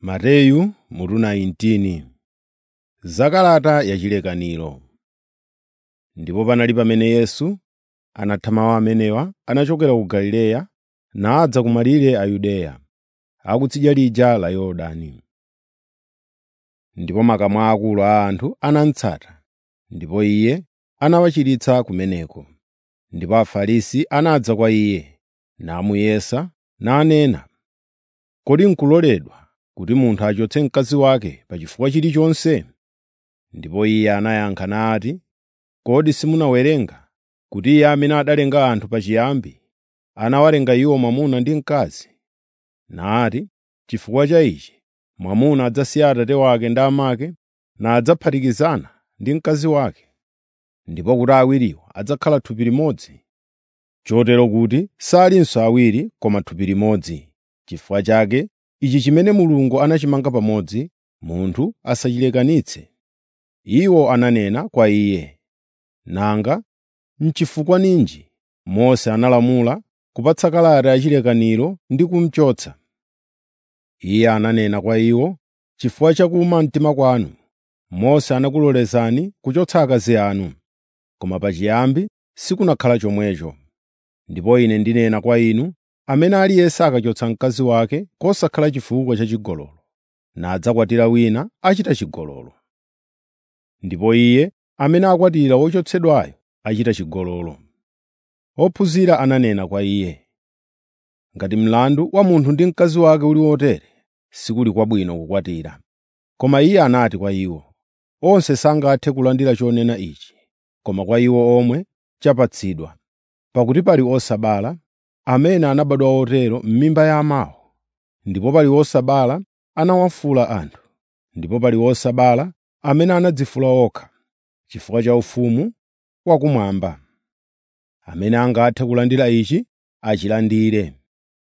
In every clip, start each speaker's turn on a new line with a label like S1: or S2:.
S1: Mateyu mutu 19 Zakalata yachilekaniro Ndipo panali pamene Yesu anatha mawu amenewa, anachokera ku Galileya nadza ku malire a Yudeya, akutsidya lija la Yorodani. Ndipo makamu aakulu a anthu anamutsata, ndipo Iye anawachiritsa kumeneko. Ndipo Afarisi anadza kwa Iye, namuyesa, nanena, “Kodi n'kuloledwa kuti munthu achotse mkazi wake pa chifukwa chilichonse?” Ndipo Iye anayankha nati, “Kodi simunawerenga kuti Iye amene adalenga anthu pachiyambi anawalenga iwo mwamuna ndi mkazi? Nati, ‘Chifukwa cha ichi mwamuna adzasiya atate wake ndi amake nadzaphatikizana ndi mkazi wake, ndipo kuti awiriwo adzakhala thupi limodzi.’ Chotero kuti salinso awiri koma thupi limodzi. Chifukwa chake ichi chimene Mulungu anachimanga pamodzi, munthu asachilekanitse.” Iwo ananena kwa Iye, “Nanga n'chifukwa ninji Mose analamula kupatsa kalata yachilekaniro ndi kumuchotsa?” Iye ananena kwa iwo, “Chifukwa cha kuwuma mtima kwanu, Mose anakulolezani kuchotsa akazi anu, koma pachiyambi sikunakhala chomwecho. Ndipo Ine ndinena kwa inu, amene aliyense akachotsa mkazi wake kosakhala chifukwa cha chigololo, nadzakwatira wina achita chigololo. Ndipo iye amene akwatira wochotsedwayo achita chigololo.” Ophunzira ananena kwa Iye, “Ngati mlandu wa munthu ndi mkazi wake uli wotere, sikuli kwabwino kukwatira.” Koma Iye anati kwa iwo, “Onse sangathe kulandira chonena ichi, koma kwa iwo omwe chapatsidwa. Pakuti pali osabala, amene anabadwa otero m'mimba ya amawo, ndipo pali osabala anawafula anthu, ndipo pali osabala amene anadzifula okha, chifukwa cha ufumu wakumwamba. Amene angathe kulandira ichi, achilandire.”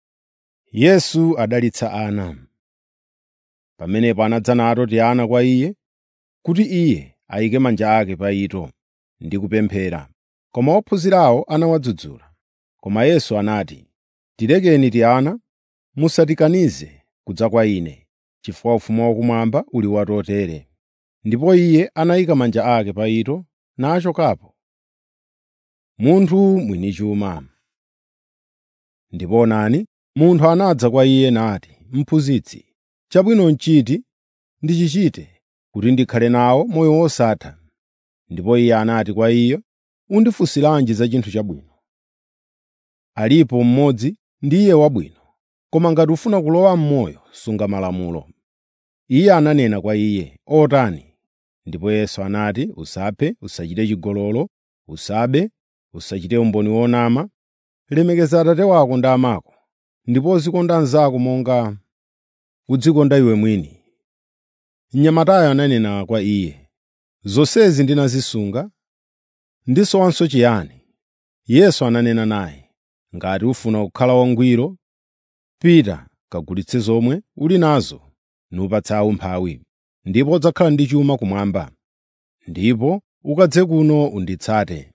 S1: Yesu adalitsa ana. Pamenepo anadza nato Tiana kwa Iye, kuti Iye ayike manja ake pa ito ndi kupemphera. Koma ophunzirawo anawadzudzula. Koma Yesu anati, “Tilekeni Tiana, musatikanize kudza kwa Ine, chifukwa ufumu wakumwamba uli watotere.” Ndipo Iye anayika manja ake pa ito nachokapo. Munthu mwini chuma Ndipo onani, munthu anadza kwa Iye nati, “Mphunzitsi, chabwino n'chiti ndichichite kuti ndikhale nawo moyo wosatha?” Ndipo Iye anati kwa iye, “Undifunsiranji za chinthu chabwino? Alipo mmodzi ndiye wabwino, koma ngati ufuna kulowa m'moyo, sunga malamulo.” Iye ananena kwa iye, “Otani?” Ndipo Yesu anati, “Usaphe, usachite chigololo, usabe, usachite umboni wonama, lemekeza atate wako ndi amako, ndipo uzikonda anzako monga udzikonda iwe mwini.” Mnyamatayo ananena kwa iye, “Zonsezi ndinazisunga, ndisowanso chiyani?” Yesu ananena naye, “Ngati ufuna kukhala wangwiro, pita kagulitse zomwe uli nazo nupatse aumphawi, ndipo udzakhala ndi chuma kumwamba. Ndipo ukadze kuno unditsate.”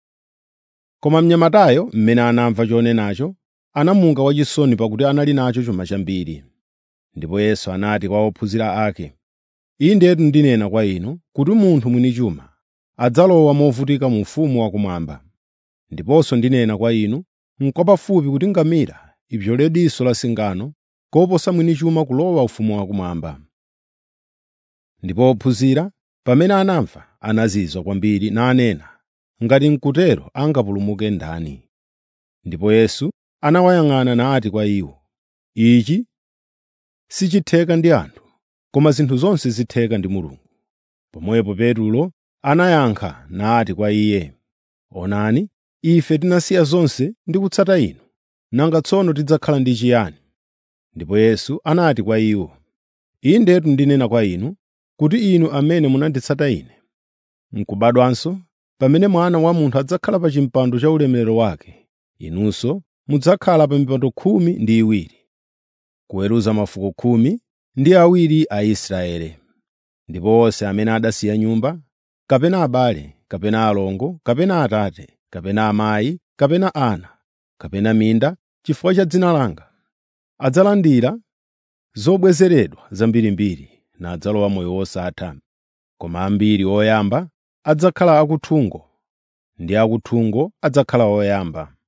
S1: Koma mnyamatayo, mmene anamva chonenacho, anamuka wachisoni pakuti anali nacho chuma chambiri. Ndipo Yesu anati kwa ophunzira ake, “Indetu ndinena kwa inu kuti munthu mwini chuma adzalowa movutika mu ufumu wakumwamba. Ndiponso ndinena kwa inu, n'kwapafupi kuti ngamira ipyole diso la singano koposa mwini chuma kulowa ufumu wakumwamba.” Ndipo ophunzira pamene anamva anazizwa kwambiri nanena, “Ngati n'kutero angapulumuke ndani?” Ndipo Yesu anawayang'ana nati kwa iwo, “Ichi sichitheka ndi anthu, koma zinthu zonse zitheka ndi Mulungu.” Pomwepo Petulo anayankha nati kwa Iye, “Onani, ife tinasiya zonse ndi kutsata Inu. Nanga tsono tidzakhala ndi chiyani?” Ndipo Yesu anati kwa iwo, “Indetu ndinena kwa inu kuti inu amene munanditsata Ine, n'kubadwanso, pamene Mwana wa Munthu adzakhala pa chipando cha ulemerero wake, inunso mudzakhala pa mipando khumi ndi iwiri, kuweruza mafuko khumi ndi awiri a Israeli. Ndipo onse amene adasiya nyumba, kapena abale, kapena alongo, kapena atate, kapena amayi, kapena ana, kapena minda, chifukwa cha dzina langa, adzalandira zobwezeredwa zambirimbiri nadzalowa moyo wosatha. Koma ambiri oyamba adzakhala akuthungo, ndi akuthungo adzakhala oyamba.